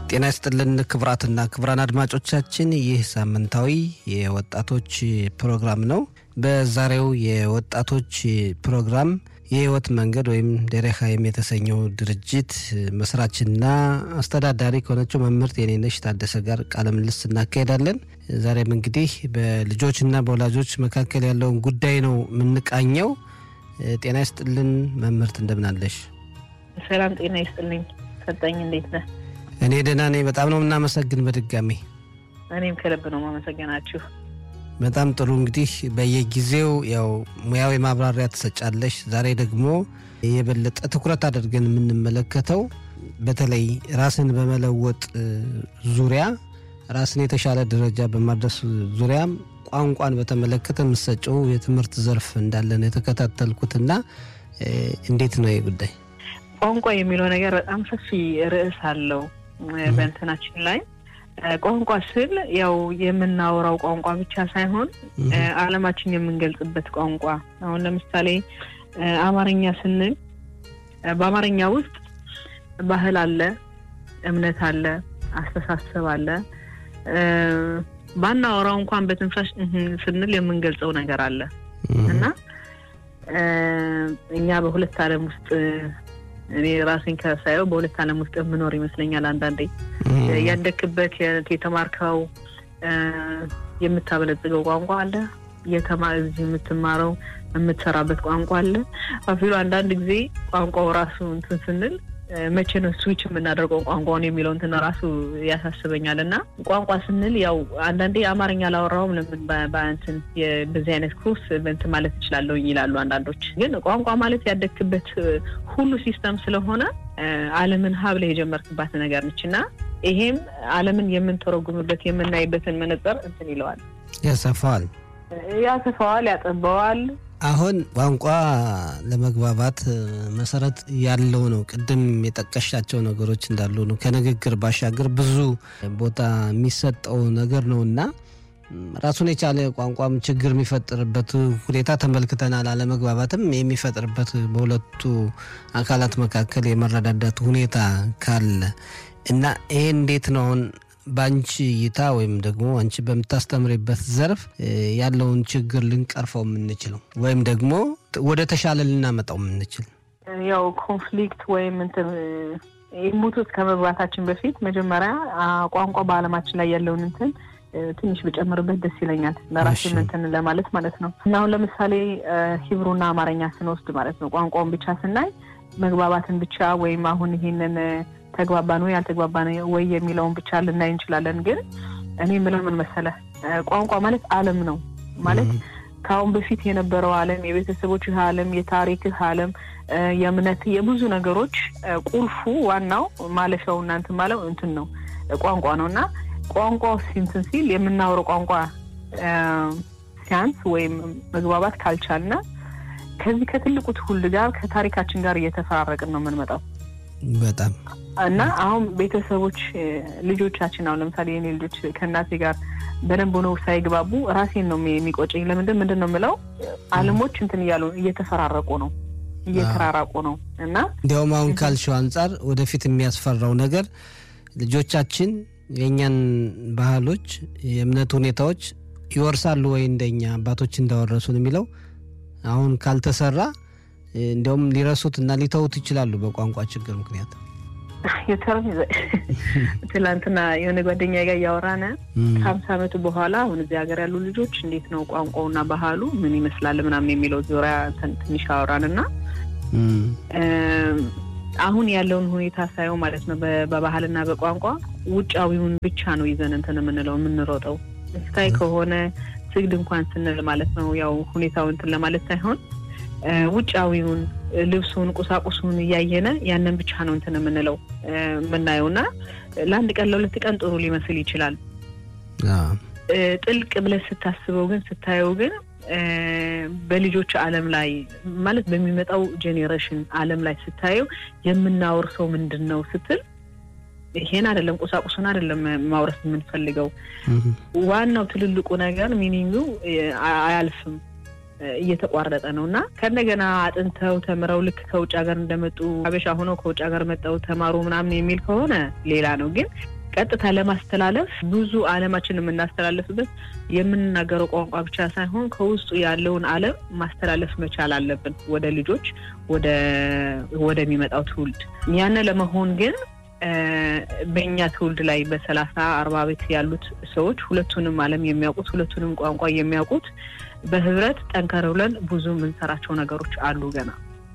ጤና ይስጥልን ክቡራትና ክቡራን አድማጮቻችን ይህ ሳምንታዊ የወጣቶች ፕሮግራም ነው። በዛሬው የወጣቶች ፕሮግራም የህይወት መንገድ ወይም ደሬሃይም የተሰኘው ድርጅት መስራችና አስተዳዳሪ ከሆነችው መምህርት የኔነሽ ታደሰ ጋር ቃለ ምልልስ እናካሄዳለን። ዛሬም እንግዲህ በልጆችና በወላጆች መካከል ያለውን ጉዳይ ነው የምንቃኘው። ጤና ይስጥልን መምህርት፣ እንደምናለሽ? ሰላም ጤና ይስጥልኝ ሰጠኝ፣ እንዴት ነህ? እኔ ደህና ነኝ። በጣም ነው የምናመሰግን በድጋሚ እኔም ከልብ ነው ማመሰገናችሁ። በጣም ጥሩ እንግዲህ በየጊዜው ያው ሙያዊ ማብራሪያ ትሰጫለሽ። ዛሬ ደግሞ የበለጠ ትኩረት አድርገን የምንመለከተው በተለይ ራስን በመለወጥ ዙሪያ ራስን የተሻለ ደረጃ በማድረስ ዙሪያም ቋንቋን በተመለከተ የምትሰጨው የትምህርት ዘርፍ እንዳለን የተከታተልኩትና እንዴት ነው ይህ ጉዳይ? ቋንቋ የሚለው ነገር በጣም ሰፊ ርዕስ አለው በእንትናችን ላይ ቋንቋ ስል ያው የምናወራው ቋንቋ ብቻ ሳይሆን ዓለማችን የምንገልጽበት ቋንቋ። አሁን ለምሳሌ አማርኛ ስንል በአማርኛ ውስጥ ባህል አለ፣ እምነት አለ፣ አስተሳሰብ አለ። ባናወራው እንኳን በትንፋሽ ስንል የምንገልጸው ነገር አለ እና እኛ በሁለት ዓለም ውስጥ እኔ ራሴን ከሳየው በሁለት ዓለም ውስጥ የምኖር ይመስለኛል። አንዳንዴ ያደክበት የተማርከው የምታበለጽገው ቋንቋ አለ፣ እዚህ የምትማረው የምትሰራበት ቋንቋ አለ። አፊሉ አንዳንድ ጊዜ ቋንቋው ራሱ እንትን ስንል መቼ ነው ስዊች የምናደርገው ቋንቋውን የሚለው እንትን ራሱ ያሳስበኛል። እና ቋንቋ ስንል ያው አንዳንዴ አማርኛ ላወራውም ለምን በእንትን በዚህ አይነት ኮርስ በእንትን ማለት እችላለሁ ይላሉ አንዳንዶች። ግን ቋንቋ ማለት ያደግክበት ሁሉ ሲስተም ስለሆነ ዓለምን ሀብለ የጀመርክባት ነገር ነች እና ይሄም ዓለምን የምንተረጉምበት የምናይበትን መነጽር እንትን ይለዋል፣ ያሰፋዋል፣ ያሰፋዋል፣ ያጠበዋል። አሁን ቋንቋ ለመግባባት መሰረት ያለው ነው። ቅድም የጠቀሻቸው ነገሮች እንዳሉ ነው። ከንግግር ባሻገር ብዙ ቦታ የሚሰጠው ነገር ነው እና ራሱን የቻለ ቋንቋም ችግር የሚፈጥርበት ሁኔታ ተመልክተናል። አለመግባባትም የሚፈጥርበት በሁለቱ አካላት መካከል የመረዳዳት ሁኔታ ካለ እና ይሄ እንዴት ነው አሁን በአንቺ እይታ ወይም ደግሞ አንቺ በምታስተምሪበት ዘርፍ ያለውን ችግር ልንቀርፈው የምንችለው ወይም ደግሞ ወደ ተሻለ ልናመጣው የምንችል? ያው ኮንፍሊክት ወይም እንትን ሙት ውስጥ ከመግባታችን በፊት መጀመሪያ ቋንቋ በዓለማችን ላይ ያለውን እንትን ትንሽ ብጨምርበት ደስ ይለኛል። ለራሴ እንትን ለማለት ማለት ነው እና አሁን ለምሳሌ ሂብሩና አማርኛ ስንወስድ ማለት ነው ቋንቋውን ብቻ ስናይ መግባባትን ብቻ ወይም አሁን ይሄንን ተግባባን ወይ አልተግባባን ወይ የሚለውን ብቻ ልናይ እንችላለን። ግን እኔ የምለው ምን መሰለህ ቋንቋ ማለት ዓለም ነው ማለት ከአሁን በፊት የነበረው ዓለም፣ የቤተሰቦችህ ዓለም፣ የታሪክህ ዓለም፣ የእምነት የብዙ ነገሮች ቁልፉ ዋናው ማለፊያው እናንትን ማለው እንትን ነው ቋንቋ ነው እና ቋንቋ ሲንትን ሲል የምናወረው ቋንቋ ሲያንስ ወይም መግባባት ካልቻልና ከዚህ ከትልቁ ትውልድ ጋር ከታሪካችን ጋር እየተፈራረቅን ነው የምንመጣው በጣም እና አሁን ቤተሰቦች ልጆቻችን አሁን ለምሳሌ የኔ ልጆች ከእናቴ ጋር በደንብ ሆነው ሳይግባቡ ራሴን ነው የሚቆጨኝ። ለምንድን ምንድን ነው የምለው ዓለሞች እንትን እያሉ እየተፈራረቁ ነው እየተራራቁ ነው እና እንዲያውም አሁን ካልሽው አንጻር ወደፊት የሚያስፈራው ነገር ልጆቻችን የእኛን ባህሎች፣ የእምነት ሁኔታዎች ይወርሳሉ ወይ እንደኛ አባቶች እንዳወረሱን የሚለው አሁን ካልተሰራ እንዲያውም ሊረሱት እና ሊተውት ይችላሉ በቋንቋ ችግር ምክንያት። ትላንትና የሆነ ጓደኛ ጋር እያወራን ከሀምሳ ዓመቱ በኋላ አሁን እዚህ ሀገር ያሉ ልጆች እንዴት ነው ቋንቋውና ባህሉ ምን ይመስላል ምናምን የሚለው ዙሪያ ትንሽ አወራን እና አሁን ያለውን ሁኔታ ሳየው ማለት ነው በባህልና በቋንቋ ውጫዊውን ብቻ ነው ይዘን እንትን የምንለው የምንሮጠው ስታይ ከሆነ ስግድ እንኳን ስንል ማለት ነው ያው ሁኔታው እንትን ለማለት ሳይሆን ውጫዊውን ልብሱን፣ ቁሳቁሱን እያየነ ያንን ብቻ ነው እንትን የምንለው የምናየው እና ለአንድ ቀን ለሁለት ቀን ጥሩ ሊመስል ይችላል። ጥልቅ ብለህ ስታስበው ግን ስታየው ግን በልጆች ዓለም ላይ ማለት በሚመጣው ጄኔሬሽን ዓለም ላይ ስታየው የምናወርሰው ምንድን ነው ስትል ይሄን አይደለም ቁሳቁሱን አይደለም ማውረስ የምንፈልገው። ዋናው ትልልቁ ነገር ሚኒንጉ አያልፍም እየተቋረጠ ነው እና ከእንደገና አጥንተው ተምረው ልክ ከውጭ ሀገር እንደመጡ አበሻ ሆነው ከውጭ ሀገር መጠው ተማሩ ምናምን የሚል ከሆነ ሌላ ነው። ግን ቀጥታ ለማስተላለፍ ብዙ ዓለማችን የምናስተላለፍበት የምንናገረው ቋንቋ ብቻ ሳይሆን ከውስጡ ያለውን ዓለም ማስተላለፍ መቻል አለብን ወደ ልጆች ወደሚመጣው ትውልድ። ያን ለመሆን ግን በእኛ ትውልድ ላይ በሰላሳ አርባ ቤት ያሉት ሰዎች ሁለቱንም ዓለም የሚያውቁት ሁለቱንም ቋንቋ የሚያውቁት በህብረት ጠንከር ብለን ብዙ የምንሰራቸው ነገሮች አሉ ገና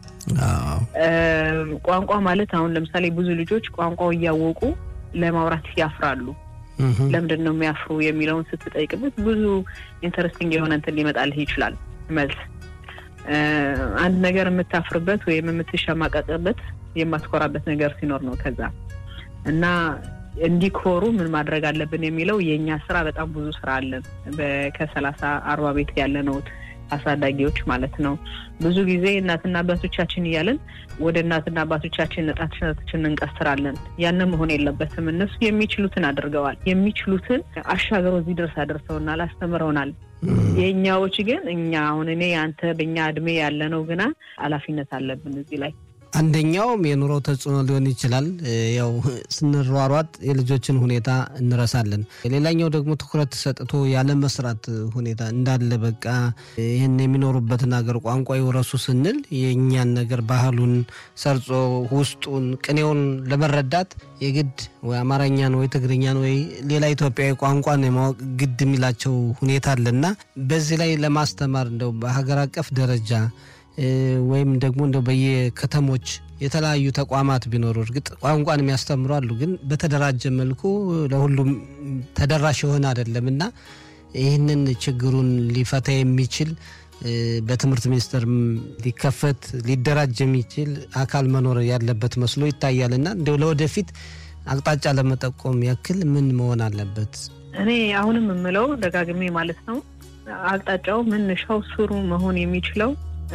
ቋንቋ ማለት አሁን ለምሳሌ ብዙ ልጆች ቋንቋው እያወቁ ለማውራት ያፍራሉ። ለምንድን ነው የሚያፍሩ የሚለውን ስትጠይቅበት ብዙ ኢንተረስቲንግ የሆነ እንትን ሊመጣልህ ይችላል መልስ። አንድ ነገር የምታፍርበት ወይም የምትሸማቀቅበት የማትኮራበት ነገር ሲኖር ነው ከዛ እና እንዲኮሩ ምን ማድረግ አለብን የሚለው የእኛ ስራ በጣም ብዙ ስራ አለን። ከሰላሳ አርባ ቤት ያለ ነው አሳዳጊዎች ማለት ነው። ብዙ ጊዜ እናትና አባቶቻችን እያለን ወደ እናትና አባቶቻችን ነጣችነታችን እንቀስራለን። ያንን መሆን የለበትም። እነሱ የሚችሉትን አድርገዋል። የሚችሉትን አሻገረው እዚህ ድረስ አደርሰውናል፣ አስተምረውናል። የእኛዎች ግን እኛ አሁን እኔ አንተ በእኛ እድሜ ያለነው ግና ኃላፊነት አለብን እዚህ ላይ አንደኛውም የኑሮ ተጽዕኖ ሊሆን ይችላል። ያው ስንሯሯጥ የልጆችን ሁኔታ እንረሳለን። ሌላኛው ደግሞ ትኩረት ሰጥቶ ያለ መስራት ሁኔታ እንዳለ በቃ ይህን የሚኖሩበትን ሀገር ቋንቋ ይውረሱ ስንል የእኛን ነገር ባህሉን ሰርጾ ውስጡን ቅኔውን ለመረዳት የግድ ወይ አማርኛን ወይ ትግርኛን ወይ ሌላ ኢትዮጵያዊ ቋንቋን የማወቅ ግድ የሚላቸው ሁኔታ አለና በዚህ ላይ ለማስተማር እንደው በሀገር አቀፍ ደረጃ ወይም ደግሞ እንደው በየከተሞች የተለያዩ ተቋማት ቢኖሩ እርግጥ ቋንቋን የሚያስተምሩ አሉ፣ ግን በተደራጀ መልኩ ለሁሉም ተደራሽ የሆነ አይደለም እና ይህንን ችግሩን ሊፈታ የሚችል በትምህርት ሚኒስቴር ሊከፈት ሊደራጅ የሚችል አካል መኖር ያለበት መስሎ ይታያል እና እንዲያው ለወደፊት አቅጣጫ ለመጠቆም ያክል ምን መሆን አለበት? እኔ አሁንም የምለው ደጋግሜ ማለት ነው አቅጣጫው መነሻው ስሩ መሆን የሚችለው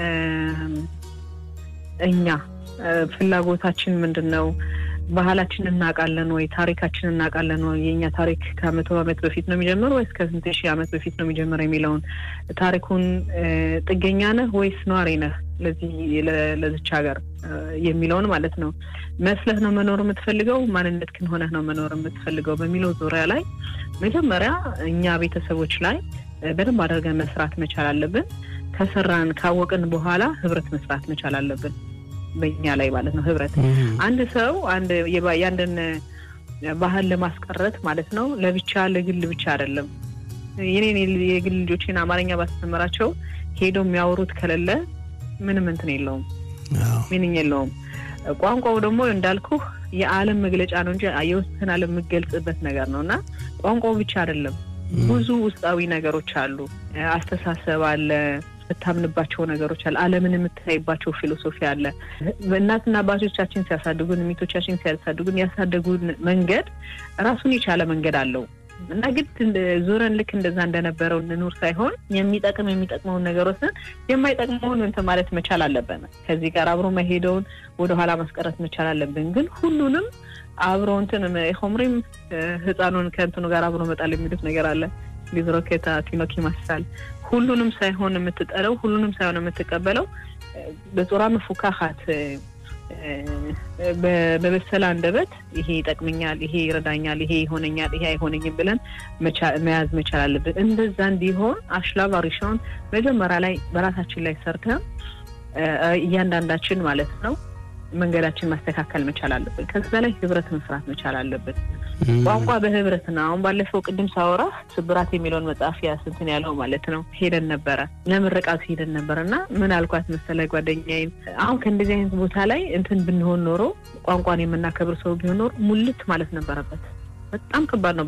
እኛ ፍላጎታችን ምንድን ነው? ባህላችን እናውቃለን ወይ? ታሪካችን እናውቃለን ወይ? የእኛ ታሪክ ከመቶ ዓመት በፊት ነው የሚጀምረው ወይስ ከስንት ሺህ ዓመት በፊት ነው የሚጀምረው የሚለውን ታሪኩን ጥገኛ ነህ ወይስ ነዋሪ ነህ ለዚህ ለዚች ሀገር የሚለውን ማለት ነው መስለህ ነው መኖር የምትፈልገው ማንነት ግን ሆነህ ነው መኖር የምትፈልገው በሚለው ዙሪያ ላይ መጀመሪያ እኛ ቤተሰቦች ላይ በደንብ አድርገን መስራት መቻል አለብን። ከሰራን ካወቅን በኋላ ህብረት መስራት መቻል አለብን። በእኛ ላይ ማለት ነው ህብረት። አንድ ሰው አንድ የአንድን ባህል ለማስቀረት ማለት ነው ለብቻ ለግል ብቻ አይደለም። የኔን የግል ልጆችን አማርኛ ባስተምራቸው ሄደው የሚያወሩት ከሌለ ምንም እንትን የለውም፣ ሚኒኝ የለውም። ቋንቋው ደግሞ እንዳልኩህ የዓለም መግለጫ ነው እንጂ የውስጥን ዓለም የምገልጽበት ነገር ነው እና ቋንቋው ብቻ አይደለም ብዙ ውስጣዊ ነገሮች አሉ። አስተሳሰብ አለ፣ የምታምንባቸው ነገሮች አለ፣ ዓለምን የምታይባቸው ፊሎሶፊ አለ። እናትና አባቶቻችን ሲያሳድጉን፣ ሚቶቻችን ሲያሳድጉን ያሳደጉን መንገድ ራሱን የቻለ መንገድ አለው እና ግድ ዞረን ልክ እንደዛ እንደነበረው እንኑር ሳይሆን የሚጠቅም የሚጠቅመውን ነገሮችን የማይጠቅመውን እንትን ማለት መቻል አለብን። ከዚህ ጋር አብሮ መሄደውን ወደኋላ ማስቀረት መቻል አለብን። ግን ሁሉንም አብሮ እንትን ሆምሪም ህፃኑን ከእንትኑ ጋር አብሮ መጣል የሚሉት ነገር አለ። ሊዝሮኬታ ቲኖክ ይመስላል። ሁሉንም ሳይሆን የምትጠለው ሁሉንም ሳይሆን የምትቀበለው በጾራ መፉካካት በበሰለ አንደበት ይሄ ይጠቅመኛል፣ ይሄ ይረዳኛል፣ ይሄ ይሆነኛል፣ ይሄ አይሆነኝም ብለን መያዝ መቻል አለብን። እንደዛ እንዲሆን አሽላብ አሪሻውን መጀመሪያ ላይ በራሳችን ላይ ሰርተን እያንዳንዳችን ማለት ነው መንገዳችን ማስተካከል መቻል አለብን። ከዛ ላይ ህብረት መስራት መቻል አለብን። ቋንቋ በህብረት ነው። አሁን ባለፈው ቅድም ሳወራ ስብራት የሚለውን መጽሐፍ ያስንትን ያለው ማለት ነው ሄደን ነበረ ለምረቃቱ ሄደን ነበረ እና ምን አልኳት መሰለ ጓደኛዬን፣ አሁን ከእንደዚህ አይነት ቦታ ላይ እንትን ብንሆን ኖሮ ቋንቋን የምናከብር ሰው ቢሆን ኖሮ ሙልት ማለት ነበረበት። በጣም ከባድ ነው።